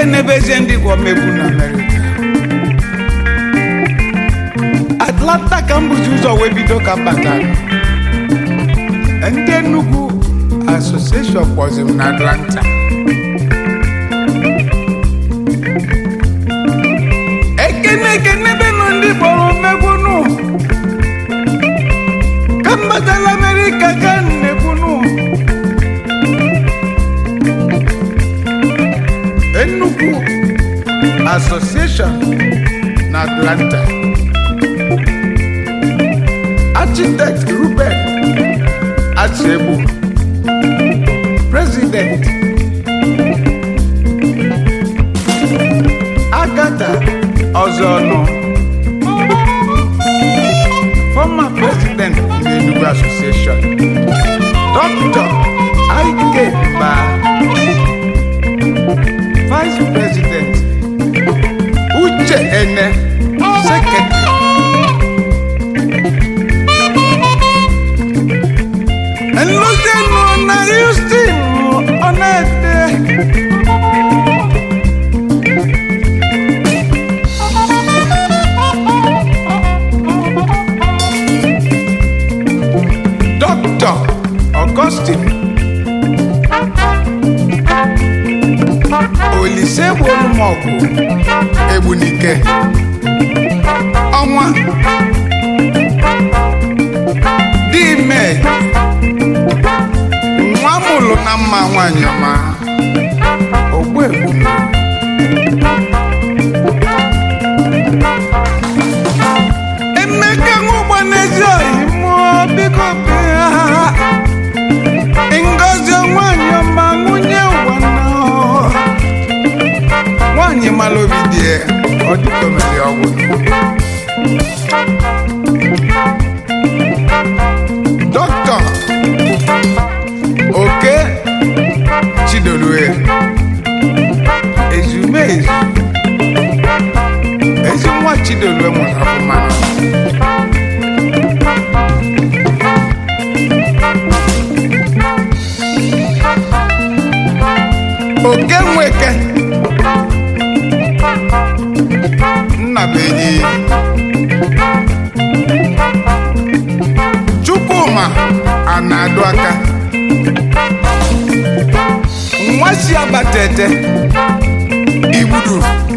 ekenebezie ndị gwọ megbu na amerịka atlanta ka m bụzi ụzọ wee bido ka m batara ndị Enugu association kpọzi m na atlanta ekene ekenebenụ ndị kpọrọ megbunu ka m batara amerịka ka m na-egbunu Enugu Association na Atlanta Architect Ruben Achegbu President Agatha Ozonu Former President of the Enugu Association Dr. Ike Ba Vice President Uche Ene Secretary Nlụzienụ na Houston Ọnede Dr. Augustine Olise Gbolumọgwụ Egbunike ọnwa Dime nwa mụlụ na mma nwanyị ọma Ogbuegbu Emeka nwụgba n'ezi oyi mụọ biko bịa Ngozi nwanyị ọma nwunye ụwa na nwanyị mara obi dị ya ọ dịka omeri ọgwụ dọkịta oke chidolue ezumezu ezi nwa chidolue mụrụ ọfụma oke nweke nnabenyi chukwuma a na-adụ aka nwa si abatete igbudu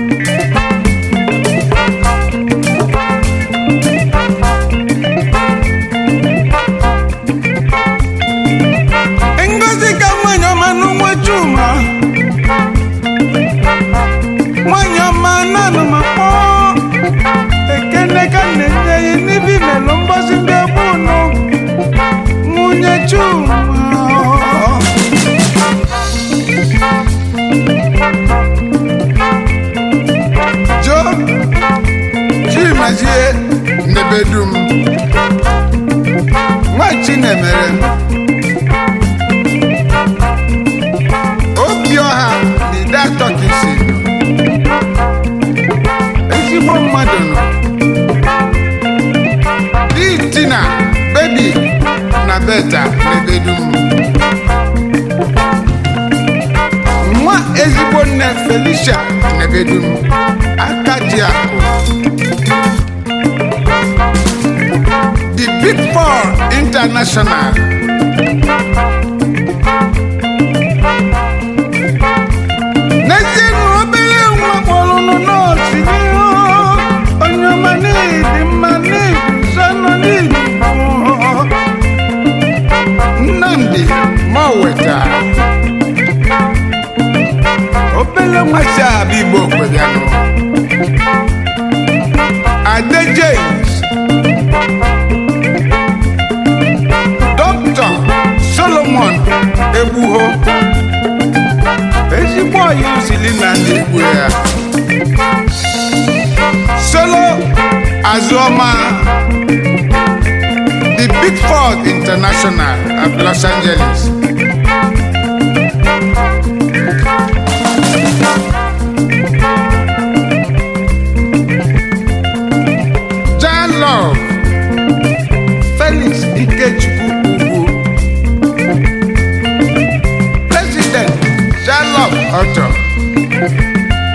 ngozi ka nwanyị ọma n'ụwa chuma nwanyị ọma nanụ ma kpọọ ekene ka na-enye ya n'ibi melụ mgbazi ndị egbu ụnụ nwunye chuma jo chimezie nebedum nwa chinemere obi ọha na ide atọ ka isi ezigbo mmadụ nọ di tina bebi na beta nebedum nwa ezigbo nne felicia nebedum aka ji akụ the big four international n'ezie na obere nwa kpọrụnụ nọọsụ n'ihu onye ọma n'ịdị mma n'iguzo nọ n'igbo nnamdi ma o weta obere nwa si abịa igbo okwebianụ ade james dọkịta solomon egbuho ezigbo ọyị usili na ndị igbo ya solo azụọma the big four international of los angeles John Love Felix Ikechukwu Ugwu President John Love Auto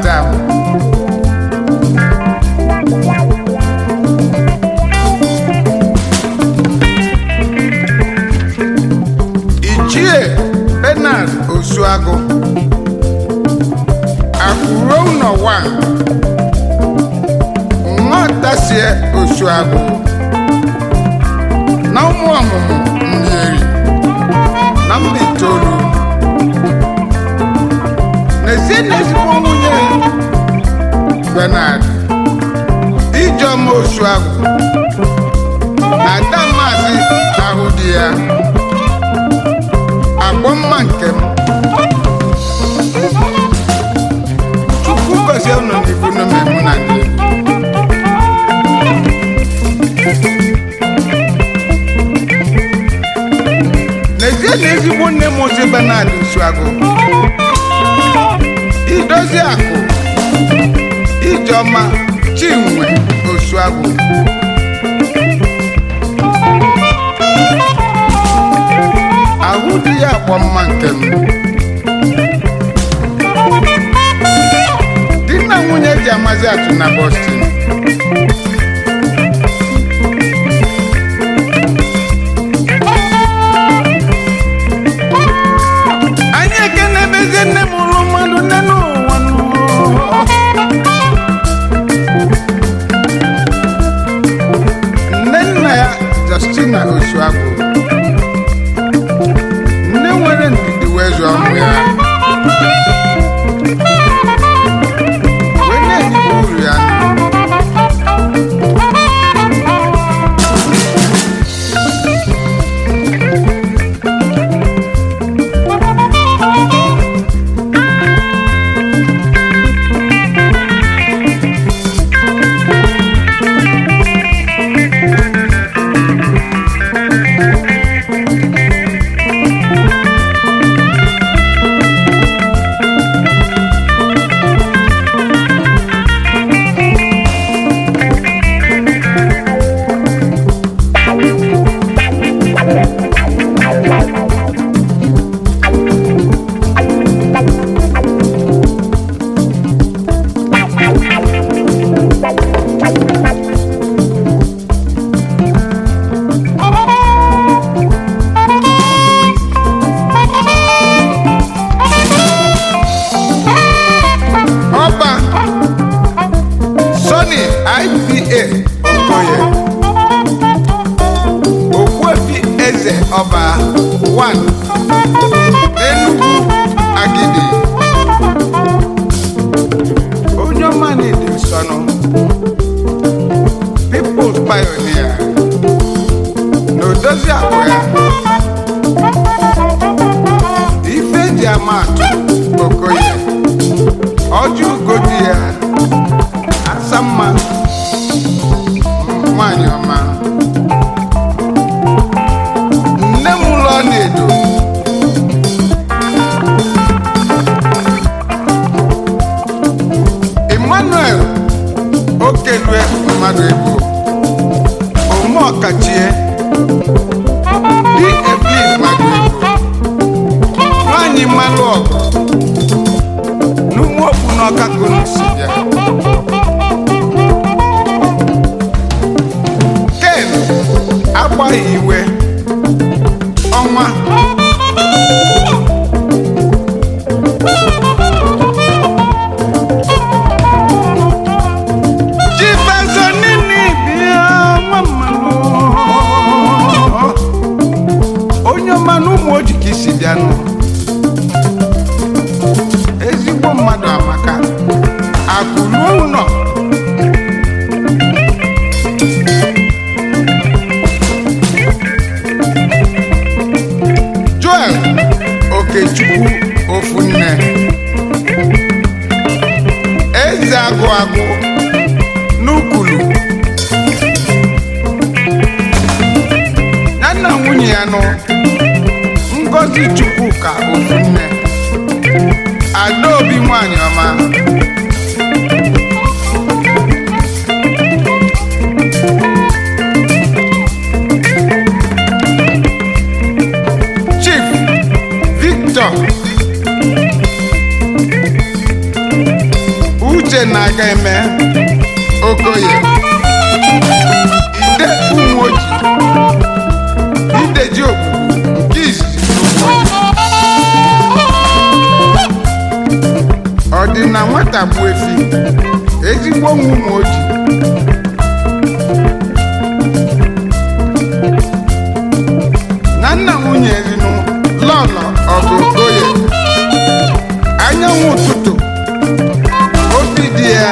madam ichie benard osuagụ akwụruo ụlọ wa nghọtasie osuagụ na ụmụ ọmụmụ mmiri na mba itoolu n'ezie na ezigbo nwunye benard ijeọma osuagụ na ada maazị ahụ di ya agbọ mma nke m chukwu gozie unu n'ibu n'omemu na ndị n'ezie na ezigbo nne m ozi benard osuagụ idozi akụ ijeọma chinwe osuagụ ahụ dị ya akpọ mma nke m di na nwunye ji amazi atụ na boston anyị ekene bezie nne m ụlụ mmadụ nne n'ụwa nụ. nne nna ya justina osuagwu nne nwere ndidi wee zụọ ụmụ ya wee na-ejibu uru ya ọba sọni ipa okoye ogbuefi eze ọba 1 n'enugwu agidi onye ọma na-ede nsọnụ peoples pioneer na odozi akụ ya ife eji ama atụ okoye ọjị ugodi ya asa mma nwanyị ọma nne m ụlọ na-edo emmanuel okelue mmadụ ebo ome ọkachie di evelyn mmadụ ebo nwanyị mmalụ ọgụ n'ụmụ okpu n'ọka ka unu si bịa ken agbaghị iwe ọnwa chifazo nini bịa nwa mmanụ onye ọma na ụmụ oji ka isi bịanụ ezigbo mmadụ amaka akụruo ụlọ joel okechukwu ofunne eze agụ agụ n'ukulu ya na nwunye ya nụ ngozi chukwuka ofunne adaobi nwanyị ọma chief victor uche na-aga eme okoye ide ụmụoji ideji ogbugbu nke izizi ọ dị na nwata bụ efi ezigbo nwa ụmụoji na nna nwunye rinu lọlọ ọgụ okoye anyanwụ ụtụtụ obi dị ya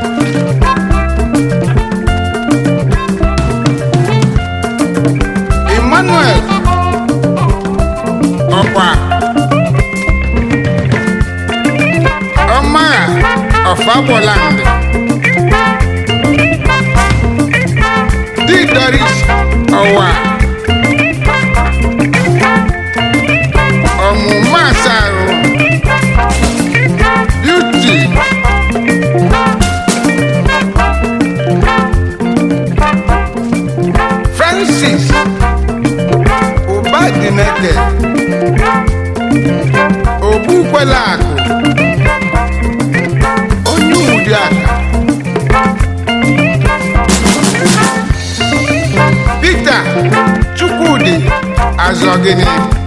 emmanuel ọkwa ọmagha ọfagboland di doris ọwa ọmụma asarụ beauty francis ụbadineke ogbukwela akụ onye ụdị aka peter chukwudi azọgịnị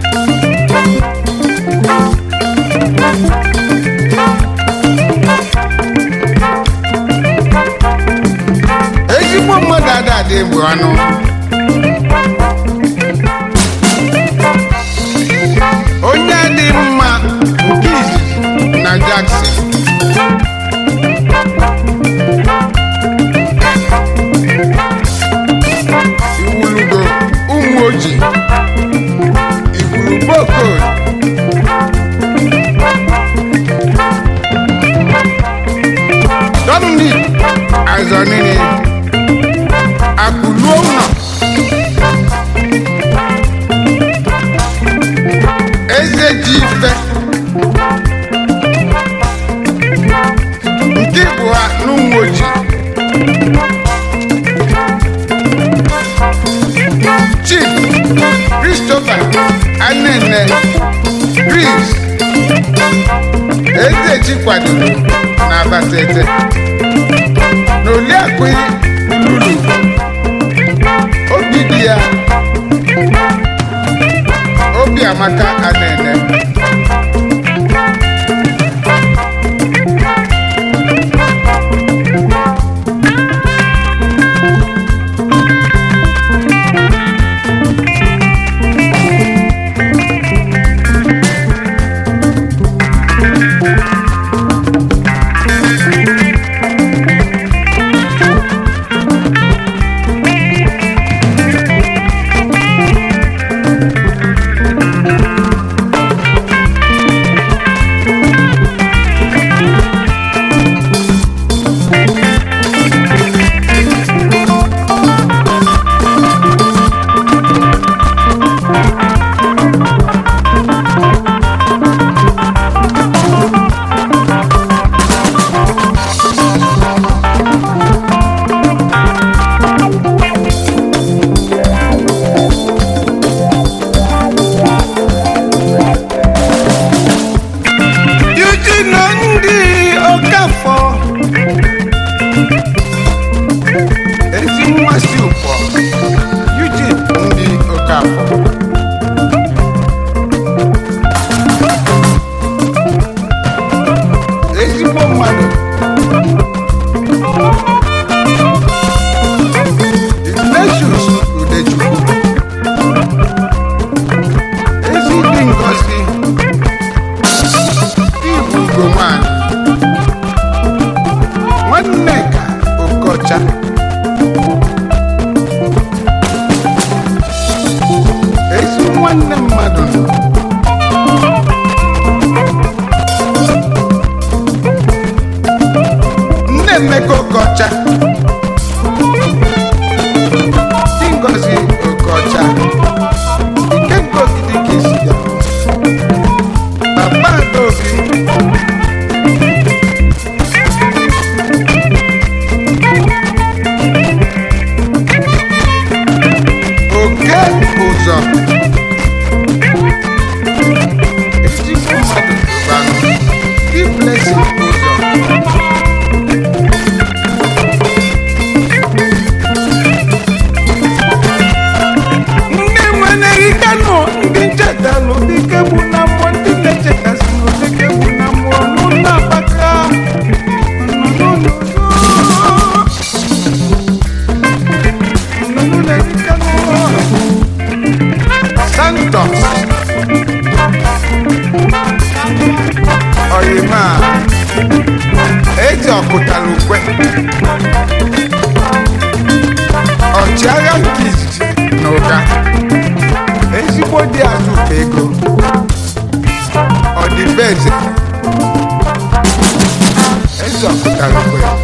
ezigbo mmadụ adadị bụ anụ onye dị mma nke izizi na Jackson iwulugo ụmụ oji igwuru bokod Dominic Azọnini akụluo ụlọ eze ji ife nke bụ ha n'ụmụ ojii chief christopher anene chris ezeji kwadoro na abatete na oliakụ lulu obi dị ya obi amaka anene Eugene ndị Okafọ ezi mmasị ụkpọ Eugene ndị Okafọ ezigbo mmadụ Ignatius Udechukwu ezi dị ngozi ibu ugo nwanyị nwanne ka okocha ezi nwanne mmadụ nọ nne emeka okocha di ngozi okocha ikenga ogidi ka isi ya papa adaobi oke ụzọ ezigbo mmadụ rụbanụ di blessing ụzọ eze eze ọkụtarụkwe